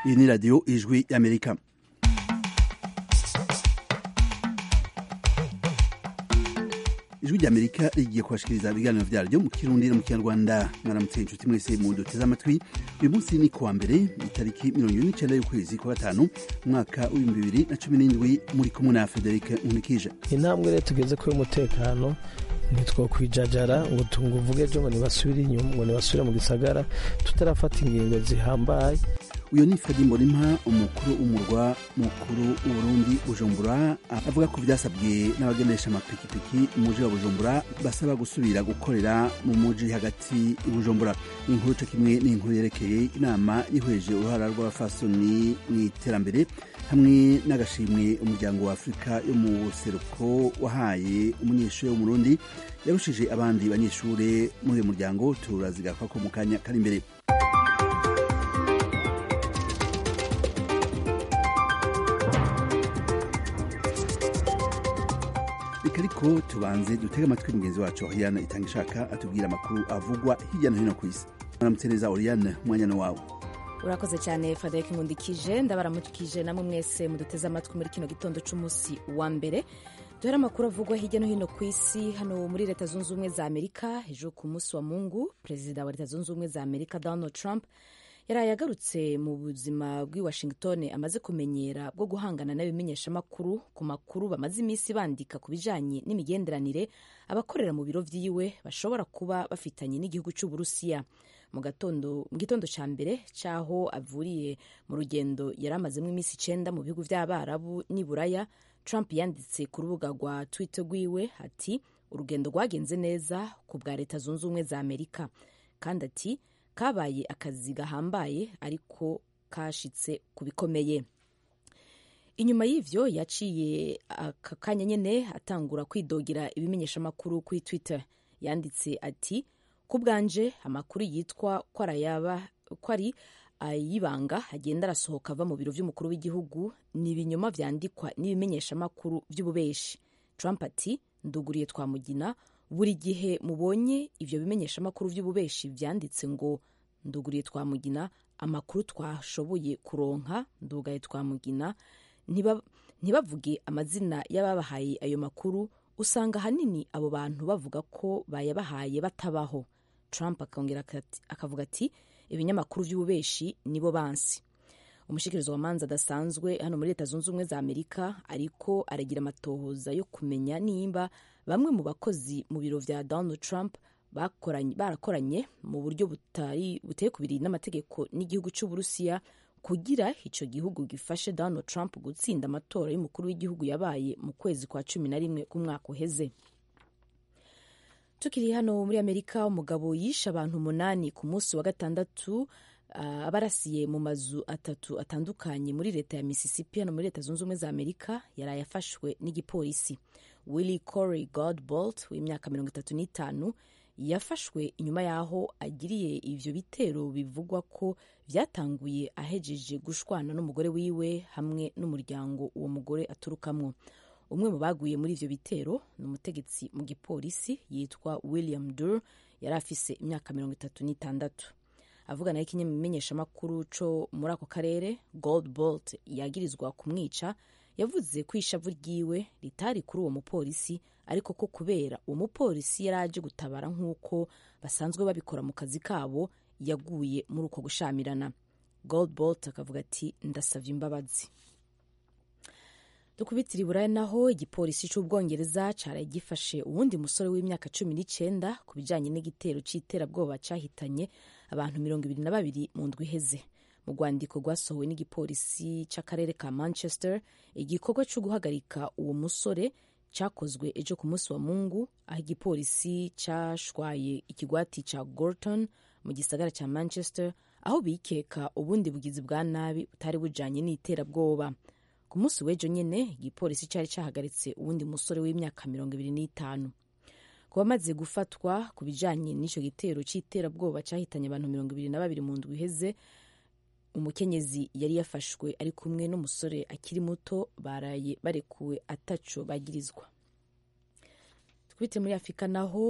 iyi ni radiyo ijwi y'amerika ijwi ry'amerika rigiye kubashikiriza ibiganiro vyaryo mu kirundi no mu kinyarwanda mwaramutse inshuti mwese mu duteze amatwi uyu munsi ni kuwa mbere itariki mirongo ibiri n'icenda y'ukwezi kwa gatanu umwaka w'ibihumbi bibiri na cumi n'indwi muri kumwe na frederic nkunikije intambwe rero tugeze kuri umutekano ntitwokwijajara ngo tunguvuge ejo ngo nibasubire inyuma ngo nibasubire mu gisagara tutarafata ingingo zihambaye uyu ni Fadi Mbonimpa umukuru w'umurwa mukuru w'Uburundi Bujumbura avuga ko vyasabwe n'abagendesha amapikipiki umuji wa Bujumbura basaba gusubira gukorera mu muji hagati i Bujumbura inkuru co kimwe n'inkuru yerekeye inama yihweje uruhara rw'abafasoni mw'iterambere hamwe n'agashimwe umuryango wa Afurika yo mu buseruko wahaye umunyeshuri w'umurundi yarushije abandi banyeshure muri uyu muryango turazigakwa ko mu kanya kari imbere reka ariko tubanze dutege amatwi mugenzi wacu Oriane itanga ishaka atubwira amakuru avugwa hirya no hino ku isi mwaramutse neza Oriane umwanya wawe urakoze cyane frederic nkundikije ndabaramukije namwe mwese muduteze amatwi muri kino gitondo cy'umunsi wa mbere duhere amakuru avugwa hirya no hino ku isi hano muri leta zunze ubumwe za amerika hejuru ku munsi wa mungu perezida wa leta zunze ubumwe za amerika donald trump yaraye agarutse mu buzima bw'i washington amaze kumenyera bwo guhangana n'abimenyeshamakuru ku makuru bamaze iminsi bandika ku bijanye n'imigenderanire abakorera mu biro vyiwe bashobora kuba bafitanye n'igihugu c'uburusiya mu gitondo ca mbere c'aho avuriye mu rugendo yari amazemo iminsi icenda mu bihugu vy'abarabu n'i buraya trump yanditse ku rubuga rwa twitter rwiwe ati urugendo rwagenze neza ku bwa leta zunze ubumwe za amerika kandi ati kabaye akazi gahambaye ariko kashitse ku bikomeye inyuma y'ivyo yaciye aka kanya nyene atangura kwidogera ibimenyeshamakuru kuri twitter yanditse ati ku bwanje amakuru yitwa ko ari ayibanga agenda arasohoka ava mu biro vy'umukuru w'igihugu ni ibinyoma vyandikwa n'ibimenyeshamakuru vy'ububeshi trump ati nduguriye twamugina buri gihe mubonye ivyo bimenyeshamakuru vy'ububeshi vyanditse ngo nduguriye twamugina amakuru twashoboye kuronka ndugaye twamugina ntibavuge amazina y'ababahaye ayo makuru usanga ahanini abo bantu bavuga ko bayabahaye batabaho trump akongera akavuga ati ibinyamakuru vy'ububeshi nibo bansi umushikirizo wa manza adasanzwe hano muri leta zunze ubumwe za amerika ariko aragira amatohoza yo kumenya nimba bamwe mu bakozi mu biro vya donald trump barakoranye mu buryo buteye kubiri n'amategeko n'igihugu c'uburusiya kugira ico gihugu gifashe donald trump gutsinda amatora y'umukuru w'igihugu yabaye mu kwezi kwa cumi na rimwe k'umwaka uheze tukiri hano muri amerika umugabo yishe abantu umunani ku munsi wa gatandatu uh, abarasiye mu mazu atatu atandukanye muri leta ya mississippi hano muri leta zunze ubumwe za amerika yaraye afashwe n'igipolisi willy corey godbolt w'imyaka mirongo itatu n'itanu yafashwe inyuma y'aho agiriye ivyo bitero bivugwa ko vyatanguye ahejeje gushwana n'umugore wiwe hamwe n'umuryango uwo mugore aturukamwo umwe mu baguye muri ivyo bitero ni umutegetsi mu gipolisi yitwa william dur yari afise imyaka mirongo itatu n'itandatu avugana n'ikimenyeshamakuru co muri ako karere gold bolt yagirizwa kumwica yavuze ko ishavu ryiwe ritari kuri uwo mupolisi ariko ko kubera uwo mupolisi yari aje gutabara nk'uko basanzwe babikora mu kazi kabo yaguye muri uko gushamirana gold bolt akavuga ati ndasavye imbabazi dukubitira iburaya naho igipolisi c'ubwongereza caraye gifashe uwundi musore w'imyaka cumi n'icenda ku bijanye n'igitero c'iterabwoba cahitanye abantu mirongo ibiri na babiri mu ndwi iheze mu rwandiko rwasohowe n'igipolisi c'akarere ka manchester igikorwa co guhagarika uwo musore cakozwe ejo ku munsi wa mungu aho igipolisi cashwaye ikigwati ca gorton mu gisagara ca manchester aho bikeka ubundi bugizi bwa nabi butari bujanye n'iterabwoba ku munsi w'ejo nyene igipolisi cari cahagaritse uwundi musore w'imyaka mirongo ibiri n'itanu ku bamaze gufatwa ku bijanye n'ico gitero c'iterabwoba cahitanye abantu mirongo ibiri na babiri mu ndwi iheze umukenyezi yari yafashwe ari kumwe n'umusore akiri muto baraye barekuwe ataco bagirizwa twite muri afurika naho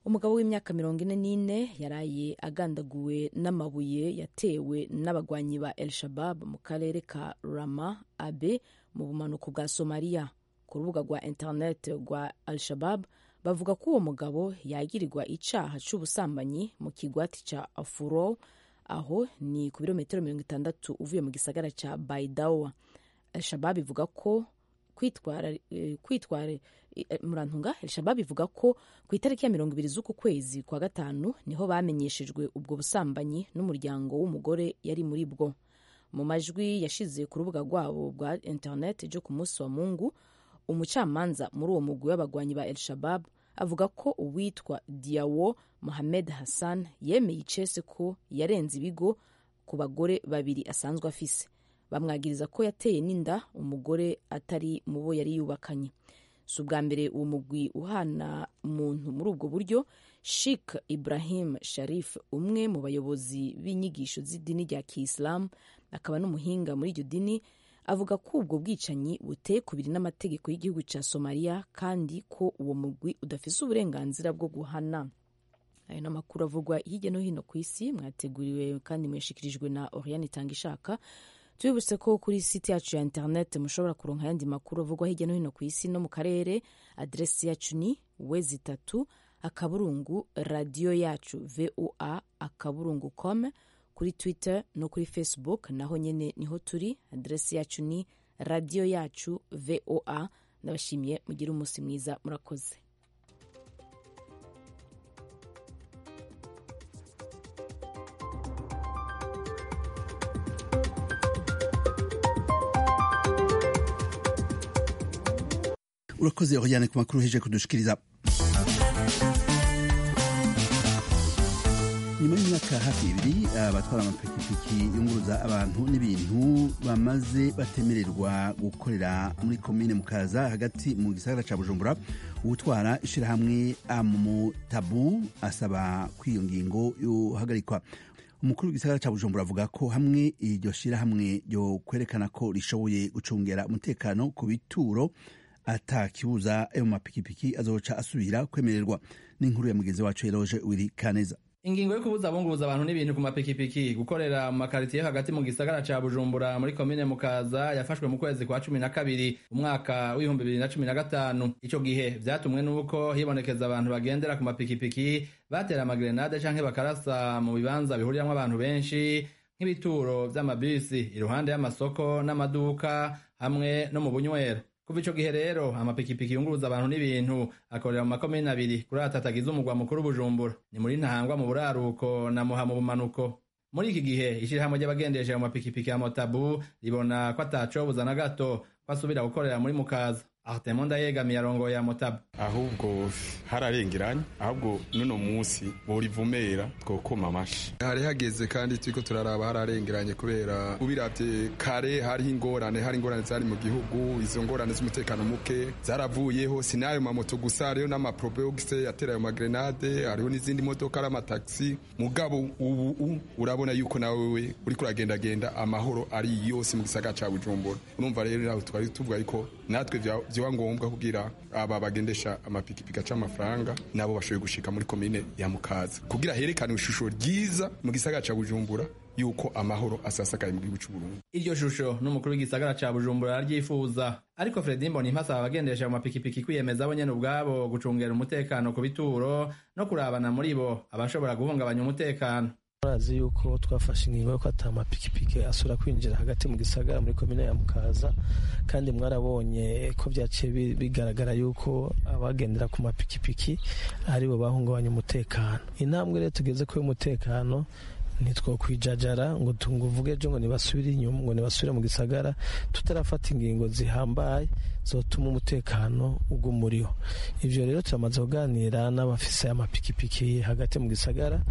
umugabo w'imyaka mirongo ine n'ine yaraye agandaguwe n'amabuye yatewe n'abagwanyi ba el shabab mu karere ka rama abe mu bumanuko bwa somaliya ku rubuga rwa interineti rwa al shabab bavuga ko uwo mugabo yagirirwa icaha c'ubusambanyi mu kigwati ca afuro aho ni ku birometero mirongo itandatu uvuye mu gisagara ca baidawa al shabab ivuga ko kwitwara kwitwara murantunga shabab ivuga ko ku itariki ya mirongo ibiri z'uku kwezi kwa gatanu niho bamenyeshejwe ubwo busambanyi n'umuryango w'umugore yari muri bwo mu majwi yashize ku rubuga rwabo rwa interineti ryo ku munsi wa mungu umucamanza muri uwo mugwi w'abagwanyi ba el shabab avuga ko uwitwa diawo mohamed hassan yemeye icese ko yarenze ibigo ku bagore babiri asanzwe afise bamwagiriza ko yateye n'inda umugore atari mu bo yari yubakanye si ubwa mbere uwo mugwi uhana umuntu muri ubwo buryo shik ibrahim sharif umwe mu bayobozi b'inyigisho z'idini rya kiyisilamu akaba n'umuhinga muri iryo dini avuga ko ubwo bwicanyi buteye kubiri n'amategeko y'igihugu cya somaliya kandi ko uwo mugwi udafise uburenganzira bwo guhana ayo ni amakuru avugwa hirya no hino ku isi mwateguriwe kandi mwashikirijwe na oriane itanga ishaka tubibutse ko kuri site yacu ya interineti mushobora kuronka ayandi makuru avugwa hirya no hino ku isi no mu karere aderesi yacu ni wezi itatu akaburungu radiyo yacu voa akaburungu com kuri twitter no kuri facebook naho nyine niho turi aderesi yacu ni radiyo yacu voa ndabashimiye mugire umunsi mwiza murakoze urakoze oriane ku makuru heje kudushikiriza nyuma y'imyaka hafi ibiri abatwara amapikipiki yunguruza abantu n'ibintu bamaze batemererwa gukorera muri komine mukaza hagati mu gisagara ca bujumbura uwutwara ishirahamwe amutabu asaba ko iyo ngingo yohagarikwa umukuru w'igisagara ca bujumbura avuga ko hamwe iryo shirahamwe ryo kwerekana ko rishoboye gucungera umutekano ku bituro atakibuza ayo mapikipiki azoca asubira kwemererwa n'inkuru ya mugenzi wacu eroge wiri kaneza ingingo yo kubuza abunguruza abantu n'ibintu ku mapikipiki gukorera mu makaritiye hagati mu gisagara ca bujumbura muri komine mukaza yafashwe mu kwezi kwa cumi na kabiri umwaka w'ibihumbi bibiri na cumi na gatanu ico gihe vyatumwe n'uko hibonekeza abantu bagendera ku mapikipiki batera amagrenade canke bakarasa mu bibanza bihuriramwo abantu benshi nk'ibituro vy'amabisi iruhande y'amasoko n'amaduka hamwe no mu bunywero kuva ico gihe rero amapikipiki yunguruza abantu n'ibintu akorera mu makomine abiri kuri atatu agize umugwa mukuru bujumbura ni muri ntahangwa mu buraruko na muha mu bumanuko muri iki gihe ishirahamwe ry'abagendesha mu mapikipiki ya motabu ribona ko atacobuza na gato ko asubira gukorera muri mukaza Artemon ndayegamiye arongoye ya motabu ahubwo hararengeranye ahubwo nuno musi borivumera twokoma amashi hari hageze kandi turiko turaraba hararengeranye kubera ubiravye kare hariho ingorane hari ingorane zari mu gihugu izo ngorane z'umutekano muke zaravuyeho sinayo mamoto gusa hariho n'amaprobogise yatera ayo magrenade hariho n'izindi modoka ari amataxi mugabo ubu urabona yuko nawewe uriko uragendagenda amahoro ari yose mu gisagara ca bujumbura urumva rero nawe twari tuvuga yuko natwe vyoba ngombwa kugira aba bagendesha amapikipiki aca amafaranga nabo bashoboye gushika muri komine ya mukaza kugira herekane ishusho ryiza mu gisagara ca bujumbura yuko amahoro asasakaye mu gihugu c'uburundi iryo shusho n'umukuru w'igisagara ca bujumbura araryifuza ariko fredi mboni mpasaba abagendesha mu mapikipiki kwiyemeza bo nyene ubwabo gucungera umutekano ku bituro no kurabana muri bo abashobora guhungabanya umutekano murazi yuko twafashe ingingo yuko ata amapikipiki asubira kwinjira hagati mu gisagara muri komine ya mukaza kandi mwarabonye ko byaciye bigaragara yuko abagendera ku mapikipiki aribo bahungabanya umutekano intambwe rero tugeze kuri umutekano ntitwokwijajara ngo tunguvuge ejo ngo nibasubire inyuma ngo nibasubire mu gisagara tutarafata ingingo zihambaye zotuma umutekano ugumuriho ivyo rero turamaze kuganira n'abafise amapikipiki hagati mu gisagara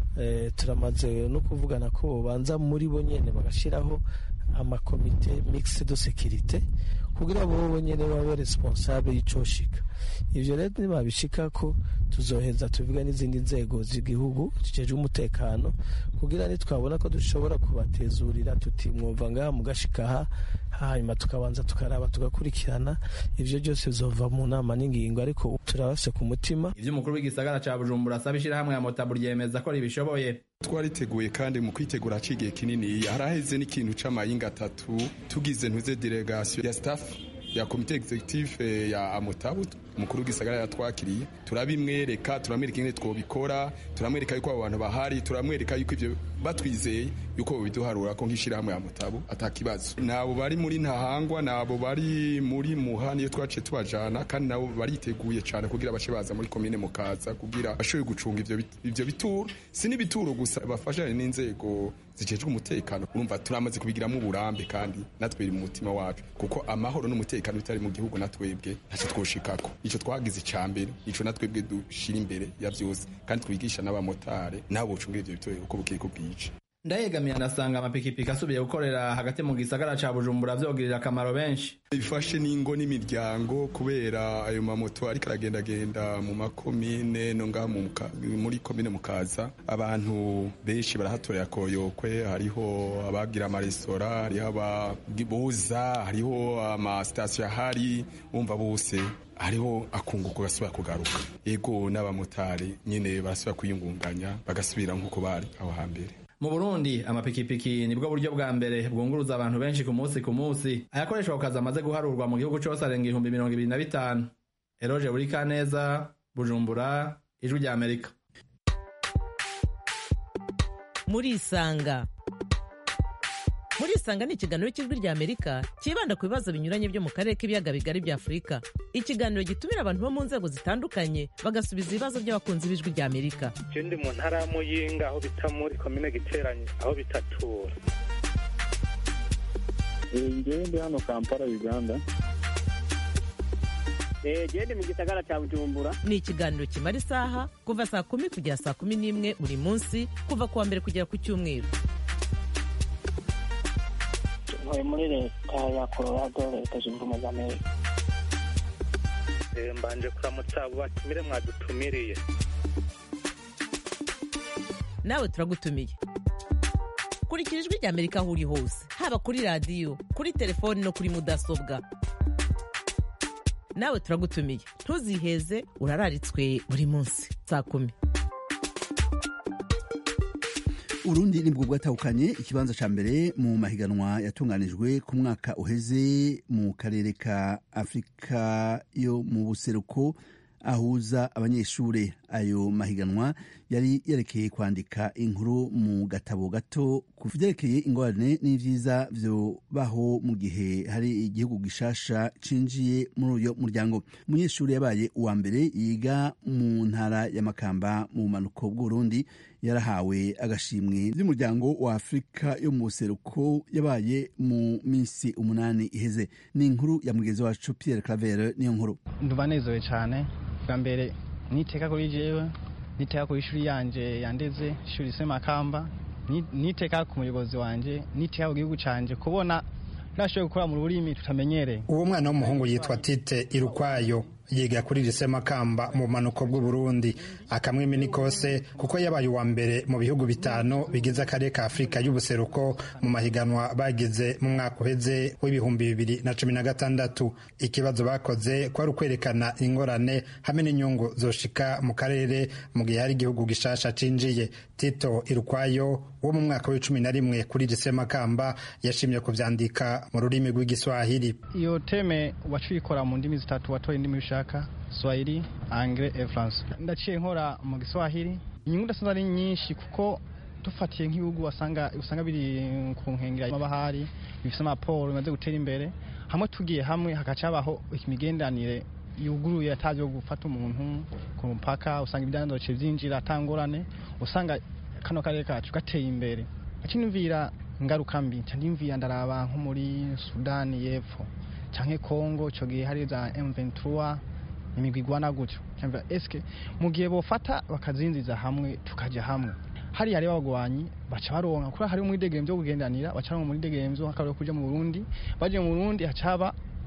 turamaze no kuvugana ko banza muri bo nyene bagashiraho amakomite mixed de securite kugira bobo nyene babe responsable y'icoshika ivyo rero nibabishika ko tuzoheza tuvuga n'izindi nzego z'igihugu zijejwe umutekano kugira nitwabona ko dushobora kubatezurira tuti mwumva ngaha mugashikaha hanyuma tukabanza tukaraba tugakurikirana ivyo byose bizova mu nama n'ingingo ariko turabafise ku mutima ivyo umukuru w'igisagara ca bujumbura asaba ishirahamwe ya motabu ryemeza ko ribishoboye twariteguye kandi mu kwitegura hacigiye kinini haraheze n'ikintu c'amayinga atatu tugize ntuze delegation ya staff ya komite executive ya amotabu umukuru w'igisagara yatwakiriye turabimwereka turamwereka ingene twobikora turamwereka yuko abo bantu bahari turamwereka yuko ivyo batwizeye yuko biduharura ko nk'ishirahamwe ya mutabu atakibazo nabo bari muri ntahangwa nabo bari muri muha niyo twaciye tubajana kandi nabo bariteguye cane kugira bace baza muri komine mukaza kugira bashoboye gucunga ivyo ivyo bituro si n'ibituro gusa bafashanye n'inzego zijejwe umutekano urumva turamaze kubigiramo uburambe kandi natwe biri mu mutima wacu kuko amahoro n'umutekano bitari mu gihugu natwebwe ntacyo twoshikako ico twagize icambere ico natwebwe dushira imbere ya vyose kandi twigisha n'abamotare nabo bocungira ivyo bitoro uko bukeye ko bwije ndayegamiye anasanga amapikipiki asubiye gukorera hagati mu gisagara ca bujumbura vyogirira akamaro benshi bifashe n'ingo n'imiryango kubera ayo mamoto ariko aragendagenda mu makomine no ngaha muri komine mukaza abantu benshi barahatorera koyokwe hariho abagira amaresitora hariho abagibuza hariho amasitasiyo ahari bumva bose hariho akunguko gasubira kugaruka ego n'abamotari nyine barasubira kwiyungunganya bagasubira nk'uko bari aho hambere mu burundi amapikipiki nibwo buryo bwa mbere bwunguruza abantu benshi ku munsi ku munsi ayakoreshwa ku kazi amaze guharurwa mu gihugu cose arenga ibihumbi mirongo ibiri na bitanu eroje buri kaneza bujumbura ijwi rya amerika murisanga murisanga ni ikiganiro cy'ijwi rya amerika cyibanda ku bibazo binyuranye byo mu karere k'ibiyaga bigari bya afurika ikiganiro gitumira abantu bo mu nzego zitandukanye bagasubiza ibibazo by'abakunzi b'ijwi rya amerika je ndi mu ntara ya muyinga aho bita muri komine giteranye aho bitatura ngewe ndi hano kampala uganda gende mu gisagara cya bujumbura ni ikiganiro kimara isaha kuva saa kumi kugera saa kumi n'imwe buri munsi kuva ku wa mbere kugera ku cyumweru ntuye muri leta ya colorado leta zunze ubumwe za amerika mbanje kuramutsa abo batumire mwadutumiriye nawe turagutumiye kurikira ijwi rya amerika aho uri hose haba kuri radiyo kuri telefoni no kuri mudasobwa nawe turagutumiye ntuziheze urararitswe buri munsi saa kumi urundi nibwo bwatahukanye ikibanza ca mbere mu mahiganwa yatunganijwe ku mwaka uheze mu karere ka afurika yo mu buseruko ahuza abanyeshure ayo mahiganwa yari yerekeye kwandika inkuru mu gatabo gato ku vyerekeye ingorane n'ivyiza vyobaho mu gihe hari igihugu gishasha cinjiye muri uyo muryango umunyeshuri yabaye uwa mbere yiga mu ntara ya makamba mu bumanuko bw'uburundi yarahawe agashimwe vy'umuryango wa afurika yo mu buseruko yabaye mu minsi umunani iheze ni inkuru ya mugenzi wacu pierre claver niyo nkuru ndubanezewe cane bwa mbere niteka kuri jewe niteka ku ishuri yanje yandeze ishuri se makamba niteka ku muyobozi wanje niteka ku gihugu canje kubona nashoboye gukora mu rurimi tutamenyereye uwo mwana w'umuhungu yitwa tite irukwayo yiga kuri lise makamba mu bumanuko bw'uburundi akamwimi ni kose kuko yabaye uwa mbere mu bihugu bitanu bigize akarere ka afurika y'ubuseruko mu mahiganwa bagize mu mwaka uheze w'ibihumbi bibiri na cumi na gatandatu ikibazo bakoze kwari ukwerekana ingorane hamwe n'inyungu zoshika mu karere mu gihe hari igihugu gishasha cinjiye tito irukwayo wo mu mwaka w'icumi na rimwe kuri lise makamba yashimye kuvyandika mu rurimi rw'igiswahili iyo teme wacikora mu ndimi zitatu watoye indimi ushaka swahili angre e france ndaciye nkora mu giswahili inyungu ndasanze ari nyinshi kuko dufatiye nk'ibihugu wasanga usanga biri ku nkengera y'amabahari bifite amaporo bimaze gutera imbere hamwe tugiye hamwe hagaca habaho imigenderanire yuguruye atazi yo gufata umuntu ku mupaka usanga ibyandoce byinjira atangorane usanga kano karere kacu gateye imbere acinumvira ingaruka mbi ndimvira ndaraba nko muri sudani y'epfo canke Kongo ico gihe hari za M23 imigwi igwana gutyo cyangwa eske mu gihe bofata bakazinziza hamwe tukaja hamwe hari hari abagwanyi baca baronka kuri hari muri degemvyo kugendanira baca mu muri degemvyo hakaba kuja mu Burundi baje mu Burundi hacaba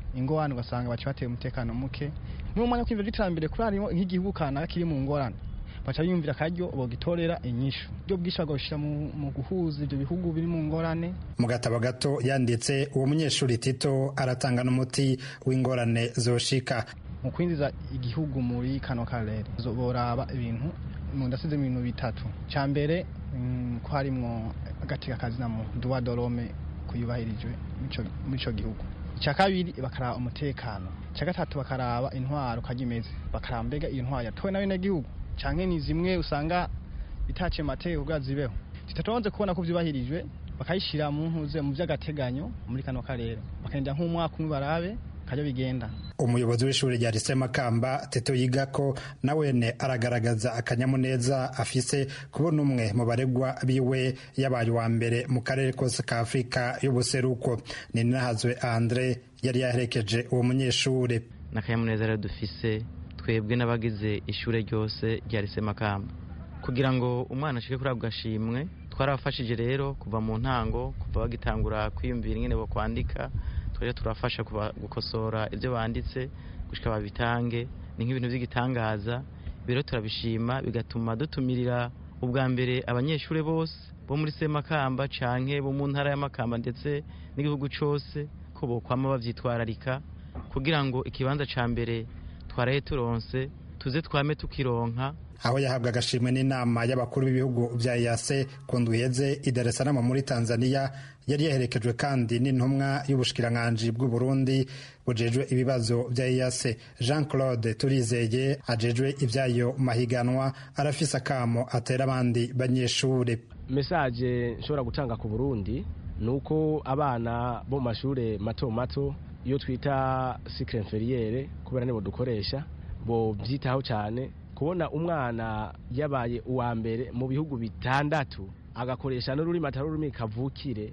ingorane ugasanga baca bateye umutekano muke niwo mwanya wo kwiyumvira iterambere kuri harimo nk'igihugu kanaka kiri mu ngorane baca biyumvira akaryo bogitorera inyishu ibyo bwinshi bagashira mu guhuza ibyo bihugu biri mu ngorane mu gatabo gato yanditse uwo munyeshuri tito aratanga n'umuti w'ingorane zoshika mu kwinjiza igihugu muri kano karere boraba ibintu ndasize mu bintu bitatu cya mbere ko harimwo agateka kazina mu duwa dorome kuyubahirijwe muri ico gihugu icya kabiri bakaraba umutekano icya gatatu bakaraba intwaro uko imeze bakaraba mbega iyo ntwaro yatowe n'abenegihugu canke ni zimwe usanga bitaciye amategeko kugira zibeho tutatonze kubona ko vyubahirijwe bakayishira mu ntuze mu vy'agateganyo muri kano karere bakagenda nk'umwaka umwe barabe kajya bigenda umuyobozi w'ishuri rya lise makamba teto yiga ko nawene aragaragaza akanyamuneza afise kubona umwe mu baregwa biwe yabaye uwa mbere mu karere kose ka afurika y'ubuseruko ni nahazwe andre yari yaherekeje uwo munyeshuri n'akanyamuneza rero dufise twebwe n'abagize ishure ryose rya lise makamba kugira ngo umwana ashike kuri ako gashimwe twarabafashije rero kuva mu ntango kuva bagitangura kwiyumvira ingene bo kwandika twari turafasha gukosora ibyo banditse gushika babitange ni nk'ibintu by'igitangaza rero turabishima bigatuma dutumirira ubwa mbere abanyeshuri bose bo muri semakamba canke bo mu ntara y'amakamba ndetse n'igihugu cose ko bokwama bavyitwararika kugira ngo ikibanza ca mbere twaraye turonse tuze twame tukironka aho yahabwa agashimwe n'inama y'abakuru b'ibihugu bya yase ku ndwiheze i Dar es Salaam muri Tanzania yari yaherekejwe kandi n'intumwa y'ubushikiranganji bw'u Burundi bujejwe ibibazo bya yase Jean Claude Turizeye ajejwe ibyayo mahiganwa arafise akamo atera abandi banyeshure message nshobora gutanga ku Burundi nuko abana bo mu mashure mato mato iyo twita cycle inférieure kubera nibo dukoresha bo byitaho cyane kubona umwana yabaye uwa mbere mu bihugu bitandatu agakoresha n'ururimi atari ururimi kavukire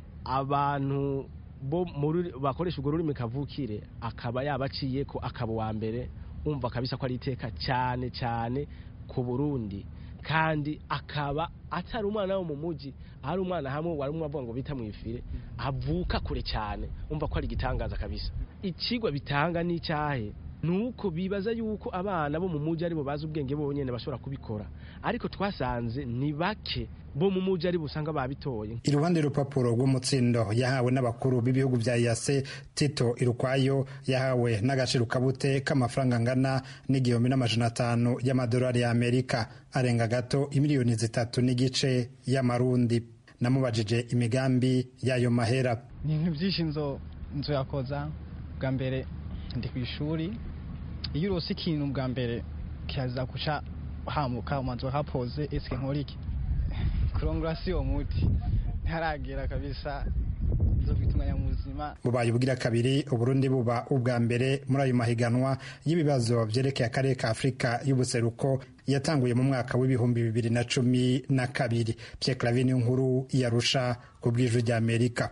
abantu bo bakoresha urwo rurimi kavukire akaba yabaciye ko akaba uwa mbere umva kabisa ko ari iteka cyane cyane ku burundi kandi akaba atari umwana wo mu mujyi ari umwana hamwe wari umwe avuga ngo bita mu ifire avuka kure cyane umva ko ari igitangaza kabisa ikigwa bitanga n'icyahe nuko bibaza yuko abana bo mu mujyi aribo bazi ubwenge bonyene bashobora kubikora ariko twasanze ni bake bo mu mujyi aribo usanga babitoye iruhande y'urupapuro rw'umutsindo yahawe n'abakuru b'ibihugu bya yase tito irukwayo yahawe n'agaciro kabute k'amafaranga angana n'igihumbi n'amajana atanu y'amadolari y'amerika arenga gato imiliyoni zitatu n'igice y'amarundi namubajije imigambi y'ayo mahera ni ibintu byinshi nzo nzo yakoza bwa mbere ndi ku ishuri iyo urose ikintu bwa mbere kiraza guca hamuka umanza hapoze esike nkora iki kurongora si uwo muti ntaragera kabisa nzofite umwanya muzima bubaye ubwira kabiri uburundi buba ubwa mbere muri ayo mahiganwa y'ibibazo byerekeye akarere ka afurika y'ubuseruko yatanguye mu mwaka w'ibihumbi bibiri na cumi na kabiri pierre clavin nkuru yarusha ku bw'ijwi ry'amerika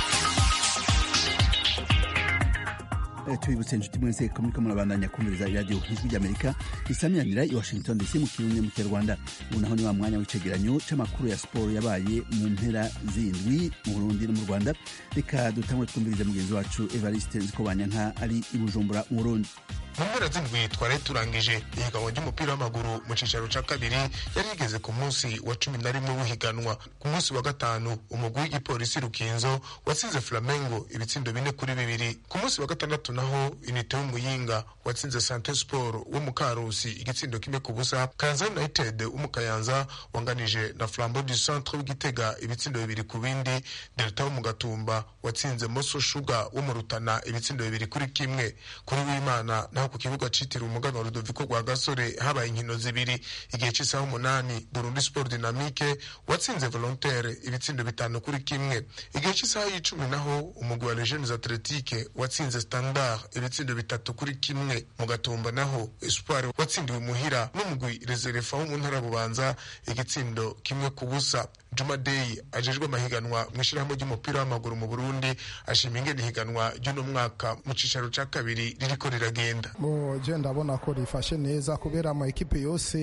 tubibutse inshuti mwese ko muriko murabandanya kumviriza iradiyo ijwi ry'amerika isamiranira i washington dc mu kirundi mu kinyarwanda ubu naho ni wa mwanya w'icegeranyo c'amakuru ya siporo yabaye mu mpera zindwi mu burundi no mu rwanda reka dutangure twumviriza mugenzi wacu evariste nzikobanyanka ari i bujumbura mu burundi mu mpera z'indwi twari turangije ihiganwa ry'umupira w'amaguru mu cicaro ca kabiri yari igeze ku munsi wa cumi na rimwe w'ihiganwa ku munsi wa gatanu umugwi w'igipolisi rukinzo watsinze flamengo ibitsindo bine kuri bibiri ku munsi wa gatandatu naho inite w'umuyinga watsinze sante sport wo mu karusi igitsindo kimwe ku busa kayanza united w'umukayanza wanganije na flambo du centre w'igitega ibitsindo bibiri ku bindi delta wo mu gatumba watsinze moso shuga wo mu rutana ibitsindo bibiri kuri kimwe kuri w'imana naho ku kibuga citiriwe umuganwa Rudoviko rwa gasore habaye inkino zibiri igihe c'isaha umunani Burundi Sport Dynamique watsinze Volontaire ibitsindo bitanu kuri kimwe igihe c'isaha y'icumi naho umugwi wa Legends Athletique watsinze Standard ibitsindo bitatu kuri kimwe mu gatumba naho Espoir watsindiwe muhira n'umugwi Reserva wo mu ntara bubanza igitsindo kimwe ku busa juma deyi ajejwe amahiganwa mu ishyirahamwe ry'umupira w'amaguru mu burundi ashima ingene ihiganwa ry'uno mwaka mu cicaro ca kabiri ririko riragenda bo je ndabona ko rifashe neza kubera ama ekipe yose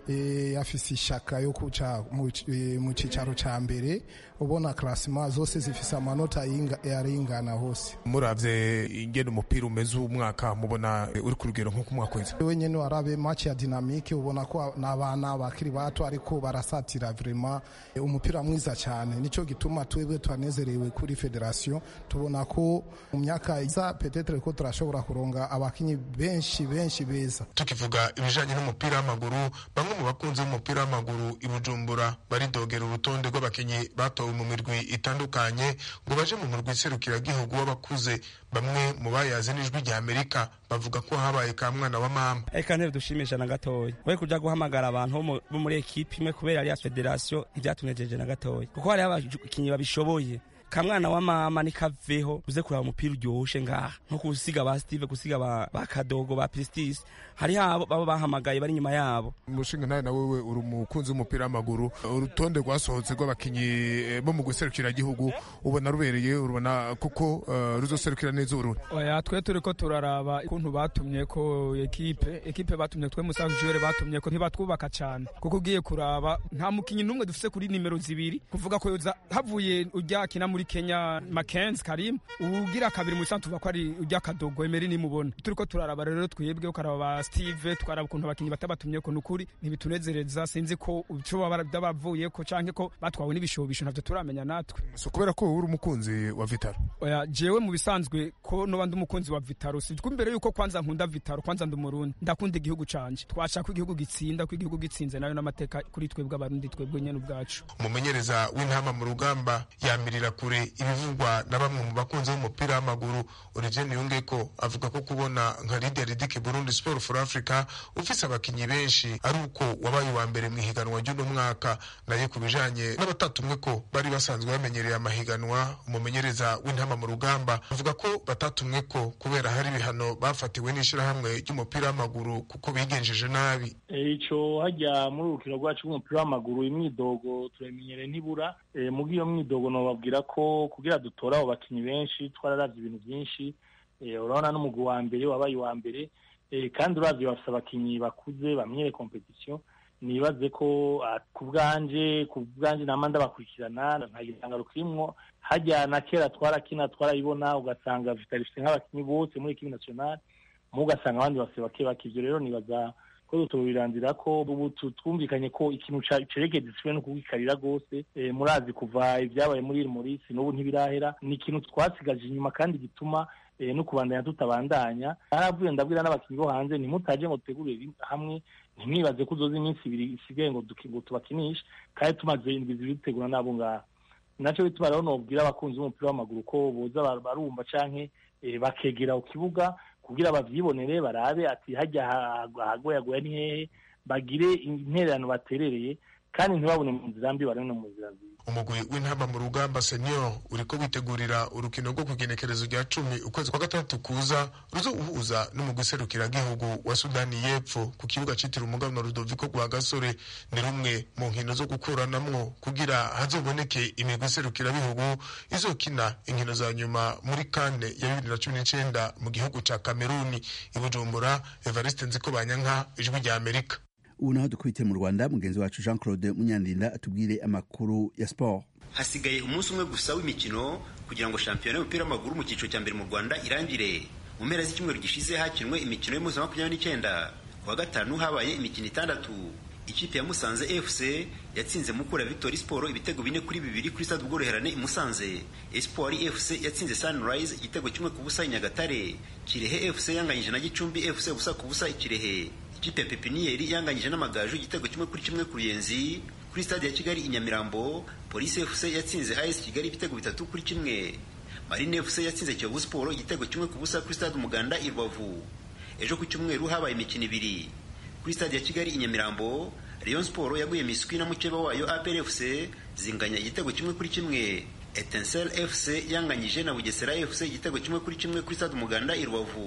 e, afise ishaka yo kuca mu e, mu cicaro ca mbere ubona klasima zose zifise amanota yaringana hose muravye ingene umupira umeze uwu mwaka mubona uri ku rugero nko ku mwaka wese wenyene warabe match ya dynamique ubona ko n'abana bakiri bato ariko barasatira vraiment umupira mwiza cyane nico gituma twebwe twanezerewe kuri federation tubona ko mu myaka iza peut-être ko turashobora kuronga abakinyi benshi benshi beza tukivuga ibijanye n'umupira w'amaguru bamwe mu bakunzi b'umupira w'amaguru i Bujumbura baridogera urutonde rw'abakinyi batowe mu mirwi itandukanye ngo baje mu murwi serukiragihugu w'abakuze bamwe mu bayaze n'ijwi rya Amerika bavuga ko habaye ka mwana wa mama eka ntebe dushimisha na gatoya we kuja guhamagara abantu bo muri ekipe imwe kubera ariya federation ntivyatunejeje na gatoya kuko hariho abakinyi babishoboye kamwana wa mama nikaveho uze kuraba umupira uryoshe ngaha nko gusiga ba Steve gusiga ba, ba Kadogo ba Prestige hari abo baba bahamagaye bari nyuma yabo umushinga nawe na wewe uri umukunzi w'umupira w'amaguru urutonde rwasohotse rw'abakinyi bo mu guserukira igihugu ubona rubereye urubona kuko uh, ruzoserukira neza urundi oya twe turi ko turaraba ukuntu batumye ko ekipe ekipe batumye twe musanzwe jure batumye ko ntibatwubaka cyane kuko ugiye kuraba nta mukinyi n'umwe dufise kuri nimero zibiri kuvuga ko havuye ujya kina muri Kenya Mackenzie Karim ugira kabiri mu santu tuva ko ari ujya kadogo Emery nimubona turiko turaraba rero twebwe ukaraba ba Steve twaraba ukuntu abakinyi batabatumye ko nukuri ntibitunezereza sinzi ko uco bavuye ko canke ko batwawe n'ibishobisho navyo turamenya natwe so kubera ko uri umukunzi wa Vitaro oya jewe mu bisanzwe ko no bandi umukunzi wa Vitaro si imbere yuko kwanza nkunda Vitaro kwanza ndi umurundi ndakunda igihugu canje twashaka ko igihugu gitsinda ko igihugu gitsinze nayo n'amateka kuri twebwe abarundi twebwe nyene ubwacu umumenyereza w'intama mu rugamba yamirira kure ibivugwa na bamwe mu bakunzi b'umupira w'amaguru Origene Yungeko avuga ko kubona nka Lydia Ridike Burundi Sport for Africa ufise abakinyi benshi ari uko wabaye wa mbere mu ihiganwa ry'uno mwaka naye ku bijanye n'abatatumwe ko bari basanzwe bamenyereye amahiganwa umumenyereza w'intama mu rugamba avuga ko batatumwe ko kubera hari ibihano bafatiwe n'ishirahamwe ry'umupira w'amaguru kuko bigenjeje nabi ico hajya muri urukino rwacu rw'umupira w'amaguru imyidogo turamenyereye ntibura e, mugi iyo myidogo nobabwira ko kugira dutore abo bakinyi benshi twararavye ibintu byinshi urabona n'umugwi wa mbere wabaye uwa mbere kandi uravye bafise abakinyi bakuze bamenyere competition nibaze ko ku bwanje ku bwanje nama ndabakurikirana nta gitangaro kirimwo hajya na kera twarakina twarayibona ugasanga vitalifite nk'abakinyi bose muri ekipe nationale mu ugasanga abandi bafise bake bake ivyo rero nibaza ko tubirangira ko ubu twumvikanye ko ikintu cerekeye disipline no kugikarira rwose murazi kuva ibyabaye muri iri muri n'ubu ntibirahera ni ikintu twasigaje inyuma kandi gituma no kubandanya tutabandanya naravuye ndabwira n'abakinnyi bo hanze ntimutaje ngo dutegurire hamwe ntimwibaze ko uzoza iminsi ibiri isigaye ngo tubakinishe kandi tumaze indwi zibiri dutegura n'abo ngaho nacyo bituma rero nobwira abakunzi b'umupira w'amaguru ko boza barumva canke bakegera ku kibuga kugira bavyibonere barabe ati hajya hagoyagoya ni hehe bagire intererano baterereye kandi ntibabone mu nzira mbi barane no mu nzira nziza umugwi w'intamba mu rugamba senior uriko witegurira urukino rwo kugenekerezo rya cumi ukwezi kwa gatandatu kuza ruzo uhuza n'umugwi serukiragihugu wa sudani y'epfo ku kibuga citiriwe umugabane rudoviko rwa gasore ni rumwe mu nkino zo gukuranamwo kugira hazoboneke imigwi serukirabihugu izokina inkino za nyuma muri kane ya bibiri na cumi n'icenda mu gihugu ca kameruni i bujumbura evariste nziko banyanka ijwi rya amerika ubu naho dukubitiye mu rwanda mugenzi wacu jean claude munyandinda atubwire amakuru ya siporo hasigaye umunsi umwe gusa w'imikino kugira ngo shampiyona y'umupira w'amaguru mu cyiciro cya mbere mu rwanda irangire mu mpera z'icyumweru gishize hakinwe imikino y'umunsi wa makumyabiri n'icyenda ku wa gatanu habaye imikino itandatu ikipe ya musanze fc yatsinze mukura victory sport ibitego bine kuri bibiri kuri stade ubworoherane i musanze espoir fc yatsinze sunrise igitego kimwe ku busa i nyagatare kirehe fc yanganyije na gicumbi fc ubusa ku busa i kirehe ikipe ya pepiniyeri yanganyije n'amagaju igitego kimwe kuri kimwe ku ruyenzi kuri stade ya kigali i nyamirambo polisi fc yatsinze as kigali ibitego bitatu kuri kimwe marine fc yatsinze kiyovu siporo igitego kimwe ku busa kuri stade umuganda i rubavu ejo ku cyumweru habaye imikino ibiri kuri stade ya kigali i nyamirambo rayon siporo yaguye miswi na mukeba wayo apr fc zinganya igitego kimwe kuri kimwe etincelle fc yanganyije na bugesera fc igitego kimwe kuri kimwe kuri stade umuganda i rubavu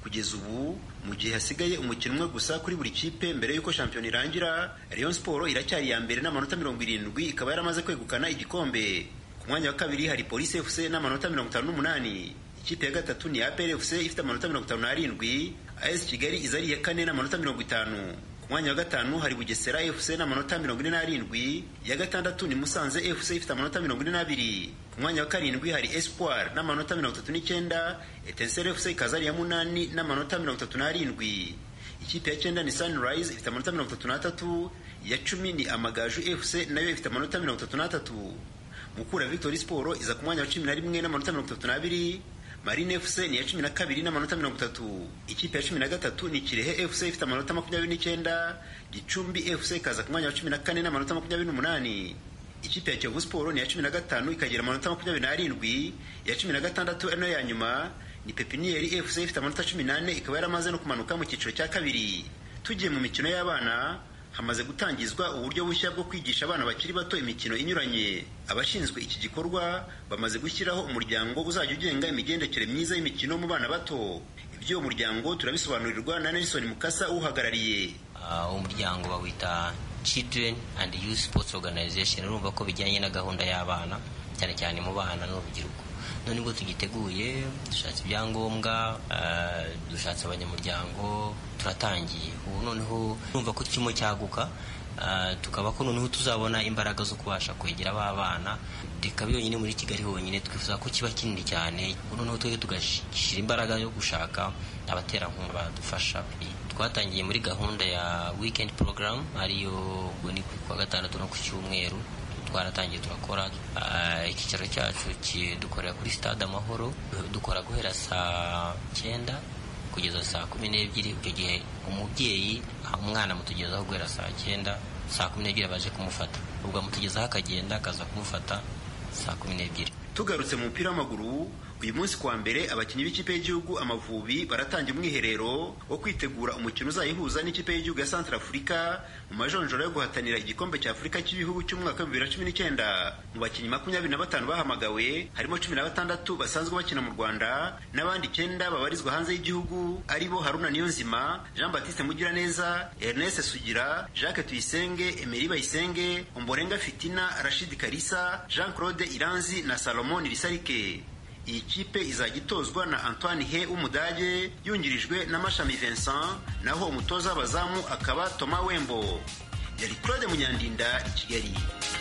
kugeza ubu mu gihe hasigaye umukino umwe gusa kuri buri kipe mbere y'uko shampiyona irangira Rayon Sport iracyari iya mbere n'amanota mirongo irindwi ikaba yaramaze kwegukana igikombe ku mwanya wa kabiri hari Police FC n'amanota mirongo itanu n'umunani ikipe ya gatatu ni APR FC ifite amanota mirongo itanu n'arindwi AS Kigali iza ari iya kane n'amanota mirongo itanu ku mwanya wa gatanu hari Bugesera FC n'amanota mirongo ine n'arindwi iya gatandatu ni Musanze FC ifite amanota mirongo ine n'abiri ku mwanya wa karindwi hari Espoir n'amanota mirongo itatu n'icyenda Etincelle FC ikaza ari iya munani n'amanota mirongo itatu n'arindwi ikipe ya cyenda ni Sunrise ifite amanota mirongo itatu n'atatu iya cumi ni Amagaju FC nayo ifite amanota mirongo itatu n'atatu Mukura Victory Sport iza ku mwanya wa cumi na rimwe n'amanota mirongo itatu n'abiri Marine FC ni iya cumi na kabiri n'amanota mirongo itatu ikipe ya cumi na gatatu ni Kirehe FC ifite amanota makumyabiri n'icyenda Gicumbi FC ikaza ku mwanya wa cumi na kane n'amanota makumyabiri n'umunani ikipe ya Kiyovu Sport ni iya cumi na gatanu ikagira amanota makumyabiri n'arindwi iya cumi na gatandatu ano ya nyuma ni Pepinieri FC ifite amanota cumi n'ane ikaba yaramaze no kumanuka mu cyiciro cya kabiri tugiye mu mikino y'abana hamaze gutangizwa uburyo bushya bwo kwigisha abana bakiri bato imikino inyuranye abashinzwe iki gikorwa bamaze gushyiraho umuryango uzajya ugenga imigendekere myiza y'imikino mu bana bato iby'uwo muryango turabisobanurirwa na Nelson Mukasa uhagarariye uwo uh, muryango bawita Children and Youth Sports Organization urumva ko bijyanye na gahunda y'abana cyane cyane mu bana n'urubyiruko none ubwo tugiteguye dushatse ibyangombwa uh, dushatse abanyamuryango turatangiye ubu noneho urumva ko kirimo cyaguka uh, tukaba ko noneho tuzabona imbaraga zo kubasha kwegera ba bana reka byonyine muri kigali honyine twifuza ko kiba kinini cyane noneho twebwe tugashyira imbaraga yo gushaka abaterankunga badufasha twatangiye muri gahunda ya weekend program ariyo ni kuwa gatandatu no ku cyumweru twaratangiye turakora icyicaro cyacu dukorera kuri stade amahoro dukora guhera saa cyenda kugeza saa kumi n'ebyiri icyo gihe umubyeyi umwana amutugezaho guhera saa cyenda saa kumi n'ebyiri baje kumufata ubwo amutugezaho akagenda akaza kumufata saa kumi n'ebyiri tugarutse mu mupira w'amaguru uyu munsi kuwa mbere abakinnyi b'ikipe y'igihugu amavubi baratangira umwiherero wo kwitegura umukino uzayihuza n'ikipe y'igihugu ya Central Africa mu majonjoro yo guhatanira igikombe cya Afurika cy'ibihugu cy'umwaka wa bibiri na cumi n'icyenda mu bakinnyi makumyabiri na batanu bahamagawe harimo cumi na batandatu basanzwe bakina mu Rwanda n'abandi icyenda babarizwa hanze y'igihugu aribo Haruna Niyonzima Jean Baptiste Mugiraneza Ernest Sugira Jacques Tuyisenge Emery Bayisenge Omborenga Fitina Rashid Karisa Jean Claude Iranzi na Salomon Risarike iyi kipe izajya itozwa na Antoine He w'Umudage yungirijwe na Mashami Vincent naho umutoza w'abazamu akaba Thomas Wembo yari Claude Munyandinda i Kigali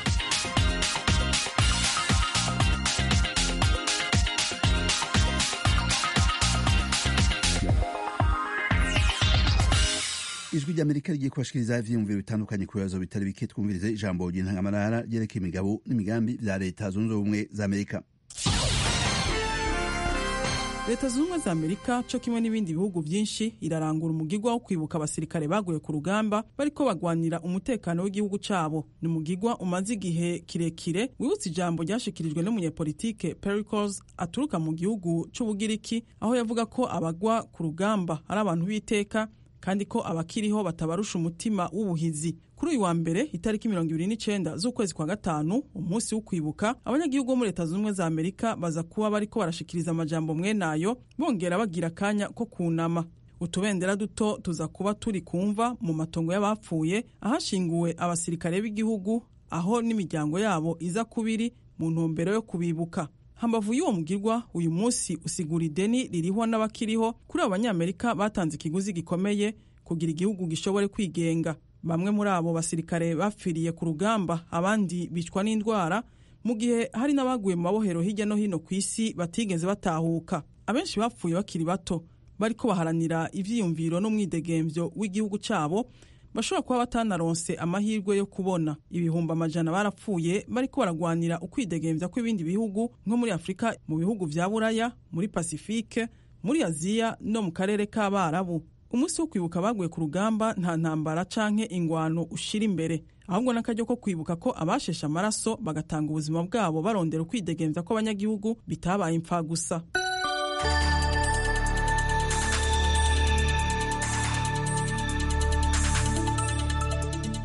ijwi ry'amerika rigiye kubashikiriza ivyiyumviro bitandukanye ku bibazo bitari bike twumvirize ijambo ry'intangamarara ryerekeye imigabo n'imigambi vya leta zunze ubumwe za amerika leta zunze ubumwe za amerika co kimwe n'ibindi bihugu byinshi irarangura umugigwa wo kwibuka abasirikare baguye ku rugamba bariko bagwanira umutekano w'igihugu cabo ni umugigwa umaze igihe kirekire wibutsa ijambo ryashikirijwe n'umunyepolitike pericles aturuka mu gihugu c'ubugiriki aho yavuga ko abagwa ku rugamba ari abantu b'iteka kandi ko abakiriho batabarusha umutima w'ubuhizi kuri uyu wa mbere itariki mirongo ibiri n'icenda z'ukwezi kwa gatanu umunsi wo kwibuka abanyagihugu bo muri leta zunze ubumwe za amerika baza kuba bariko barashikiriza amajambo mwenayo bongera bagira akanya ko kunama utubendera duto tuza kuba turi kumva mu matongo y'abapfuye ahashinguwe abasirikare b'igihugu aho n'imiryango yabo iza kubiri mu ntumbero yo kubibuka hambavu y'uwo mugirwa uyu munsi usigura ideni ririho n'abakiriho kuri abo banyamerika batanze ikiguzi gikomeye kugira igihugu gishobore kwigenga bamwe muri abo basirikare bapfiriye ku rugamba abandi bicwa n'indwara mu gihe hari n'abaguye mu mabohero hirya no hino ku isi batigeze batahuka abenshi bapfuye bakiri bato bariko baharanira ivyiyumviro n'umwidegemvyo w'igihugu cabo bashobora kuba batanaronse amahirwe yo kubona ibihumbi amajana barapfuye bariko baragwanira ukwidegemvya kw'ibindi bihugu nko muri afurika mu bihugu vya buraya muri pasifike muri aziya no mu karere k'abarabu umunsi wo kwibuka baguye ku rugamba nta ntambara canke ingwano ushira imbere ahubwo n'akaryo ko kwibuka ko abasheshe amaraso bagatanga ubuzima bwabo barondera ukwidegemvya kw'abanyagihugu bitabaye impfa gusa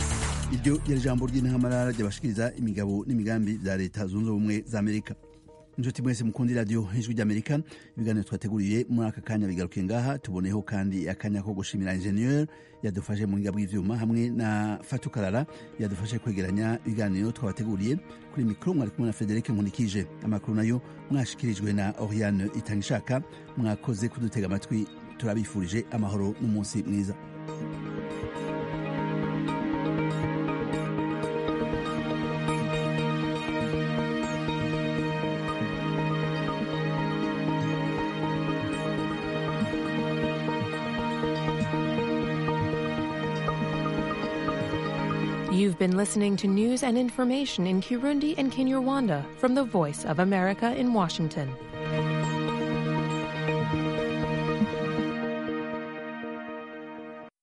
iryo ryari ijambo ry'intamarara ryabashikiriza imigabo n'imigambi bya leta zunze ubumwe za amerika inshuti mwese mukundi radiyo ijwi ry'amerika ibiganiro twateguriye muri aka kanya bigarukiye ngaha tuboneho kandi akanya ko gushimira ingenieur yadufashe mu buhinga bw'ivyuma hamwe na fatukarara yadufashe kwegeranya ibiganiro twabateguriye kuri mikoro mwari kumwe na federike nkunikije amakuru nayo mwashikirijwe na oriane itangishaka mwakoze kudutega amatwi turabifurije amahoro n'umunsi mwiza You've been listening to news and information in Kirundi and Kinyarwanda from the Voice of America in Washington.